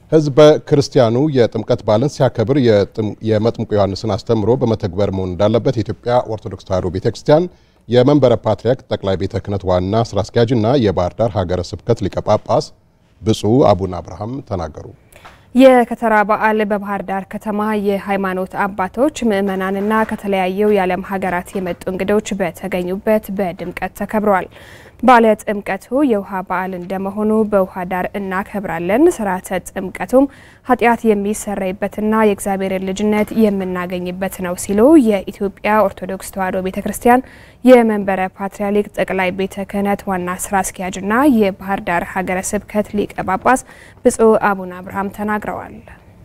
ሕዝበ ክርስቲያኑ የጥምቀት በዓልን ሲያከብር የመጥምቁ ዮሐንስን አስተምሮ በመተግበር መሆን እንዳለበት የኢትዮጵያ ኦርቶዶክስ ተዋሕዶ ቤተ ክርስቲያን የመንበረ ፓትርያርክ ጠቅላይ ቤተ ክህነት ዋና ስራ አስኪያጅና የባህር ዳር ሀገረ ስብከት ሊቀ ጳጳስ ብፁዕ አቡነ አብርሃም ተናገሩ። የከተራ በዓል በባህር ዳር ከተማ የሃይማኖት አባቶች ምዕመናንና ከተለያዩ የዓለም ሀገራት የመጡ እንግዶች በተገኙበት በድምቀት ተከብረዋል። ባለ ጥምቀቱ የውሃ በዓል እንደመሆኑ በውሃ ዳር እናከብራለን። ስርዓተ ጥምቀቱም ኃጢአት የሚሰረይበትና የእግዚአብሔርን ልጅነት የምናገኝበት ነው ሲሉ የኢትዮጵያ ኦርቶዶክስ ተዋሕዶ ቤተ ክርስቲያን የመንበረ ፓትርያርክ ጠቅላይ ቤተ ክህነት ዋና ስራ አስኪያጅና የባህር ዳር ሀገረ ስብከት ሊቀ ጳጳስ ብፁዕ አቡነ አብርሃም ተናግረዋል።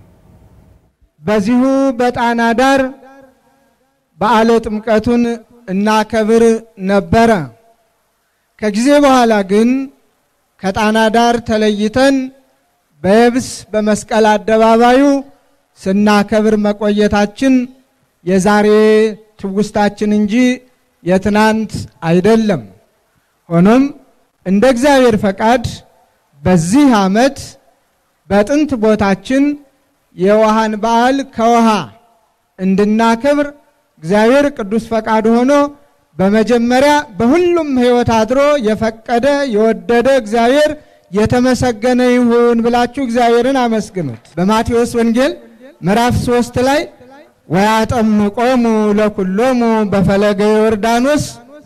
በዚሁ በጣና ዳር በዓለ ጥምቀቱን እናከብር ነበረ። ከጊዜ በኋላ ግን ከጣና ዳር ተለይተን በየብስ በመስቀል አደባባዩ ስናከብር መቆየታችን የዛሬ ትውስታችን እንጂ የትናንት አይደለም። ሆኖም እንደ እግዚአብሔር ፈቃድ በዚህ ዓመት በጥንት ቦታችን የውሃን በዓል ከውሃ እንድናከብር እግዚአብሔር ቅዱስ ፈቃድ ሆኖ በመጀመሪያ በሁሉም ሕይወት አድሮ የፈቀደ የወደደ እግዚአብሔር የተመሰገነ ይሁን ብላችሁ እግዚአብሔርን አመስግኑት። በማቴዎስ ወንጌል ምዕራፍ ሶስት ላይ ወያጠምቆሙ ለኩሎሙ በፈለገ ዮርዳኖስ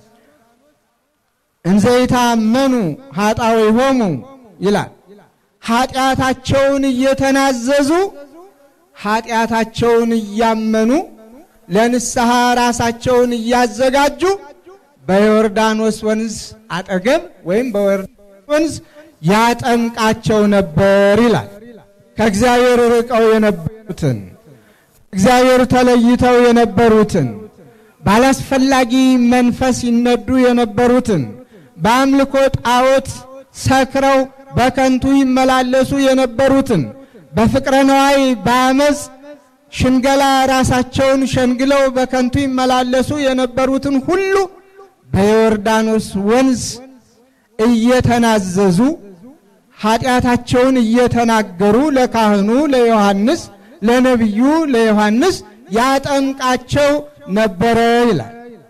እንዘይታመኑ ኃጣውኢሆሙ ይላል። ኃጢአታቸውን እየተናዘዙ ኃጢአታቸውን እያመኑ ለንስሐ ራሳቸውን እያዘጋጁ በዮርዳኖስ ወንዝ አጠገብ ወይም በዮርዳኖስ ወንዝ ያጠምቃቸው ነበር ይላል። ከእግዚአብሔር ርቀው የነበሩትን እግዚአብሔር ተለይተው የነበሩትን ባላስፈላጊ መንፈስ ይነዱ የነበሩትን በአምልኮ ጣዖት ሰክረው በከንቱ ይመላለሱ የነበሩትን በፍቅረ ነዋይ በአመፅ ሽንገላ ራሳቸውን ሸንግለው በከንቱ ይመላለሱ የነበሩትን ሁሉ በዮርዳኖስ ወንዝ እየተናዘዙ ኃጢአታቸውን እየተናገሩ ለካህኑ ለዮሐንስ ለነቢዩ ለዮሐንስ ያጠምቃቸው ነበረ ይላል።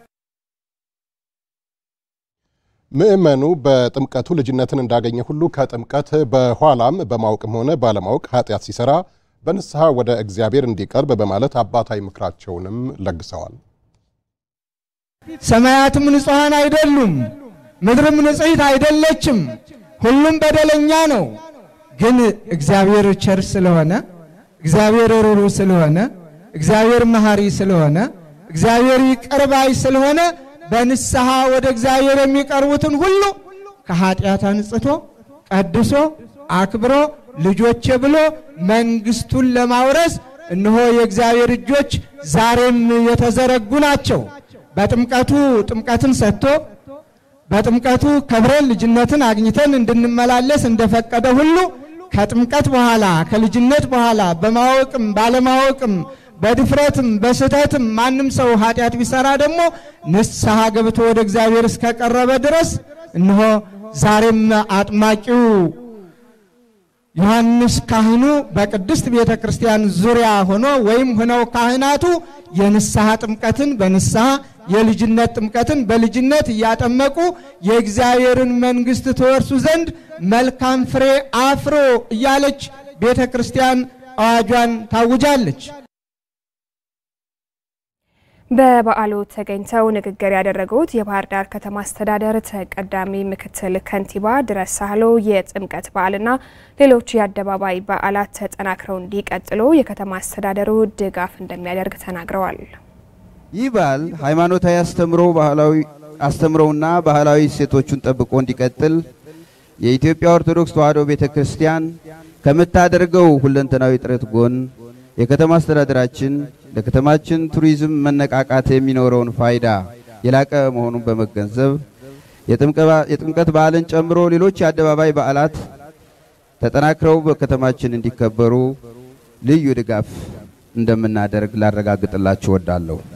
ምእመኑ በጥምቀቱ ልጅነትን እንዳገኘ ሁሉ ከጥምቀት በኋላም በማወቅም ሆነ ባለማወቅ ኃጢአት ሲሰራ በንስሐ ወደ እግዚአብሔር እንዲቀርብ በማለት አባታዊ ምክራቸውንም ለግሰዋል። ሰማያትም ንጹሐን አይደሉም፣ ምድርም ንጽሕት አይደለችም፣ ሁሉም በደለኛ ነው። ግን እግዚአብሔር ቸር ስለሆነ፣ እግዚአብሔር ሩሩ ስለሆነ፣ እግዚአብሔር መሐሪ ስለሆነ፣ እግዚአብሔር ይቅር ባይ ስለሆነ በንስሐ ወደ እግዚአብሔር የሚቀርቡትን ሁሉ ከኃጢአት አንጽቶ ቀድሶ አክብሮ ልጆቼ ብሎ መንግስቱን ለማውረስ እነሆ የእግዚአብሔር እጆች ዛሬም የተዘረጉ ናቸው። በጥምቀቱ ጥምቀትን ሰጥቶ በጥምቀቱ ከብረን ልጅነትን አግኝተን እንድንመላለስ እንደፈቀደ ሁሉ ከጥምቀት በኋላ ከልጅነት በኋላ በማወቅም ባለማወቅም በድፍረትም በስህተትም ማንም ሰው ኃጢአት ቢሰራ ደግሞ ንስሐ ገብቶ ወደ እግዚአብሔር እስከቀረበ ድረስ እነሆ ዛሬም አጥማቂው ዮሐንስ ካህኑ በቅድስት ቤተ ክርስቲያን ዙሪያ ሆኖ ወይም ሆነው ካህናቱ የንስሐ ጥምቀትን በንስሐ የልጅነት ጥምቀትን በልጅነት እያጠመቁ የእግዚአብሔርን መንግሥት ትወርሱ ዘንድ መልካም ፍሬ አፍሮ እያለች ቤተ ክርስቲያን አዋጇን ታውጃለች። በበዓሉ ተገኝተው ንግግር ያደረጉት የባህር ዳር ከተማ አስተዳደር ተቀዳሚ ምክትል ከንቲባ ድረስ ሳህሎ የጥምቀት በዓልና ሌሎች የአደባባይ በዓላት ተጠናክረው እንዲቀጥሉ የከተማ አስተዳደሩ ድጋፍ እንደሚያደርግ ተናግረዋል። ይህ በዓል ሃይማኖታዊ አስተምሮ ባህላዊ አስተምሮውና ባህላዊ እሴቶቹን ጠብቆ እንዲቀጥል የኢትዮጵያ ኦርቶዶክስ ተዋሕዶ ቤተ ክርስቲያን ከምታደርገው ሁለንተናዊ ጥረት ጎን የከተማ አስተዳደራችን ለከተማችን ቱሪዝም መነቃቃት የሚኖረውን ፋይዳ የላቀ መሆኑን በመገንዘብ የጥምቀት በዓልን ጨምሮ ሌሎች የአደባባይ በዓላት ተጠናክረው በከተማችን እንዲከበሩ ልዩ ድጋፍ እንደምናደርግ ላረጋግጥላችሁ እወዳለሁ።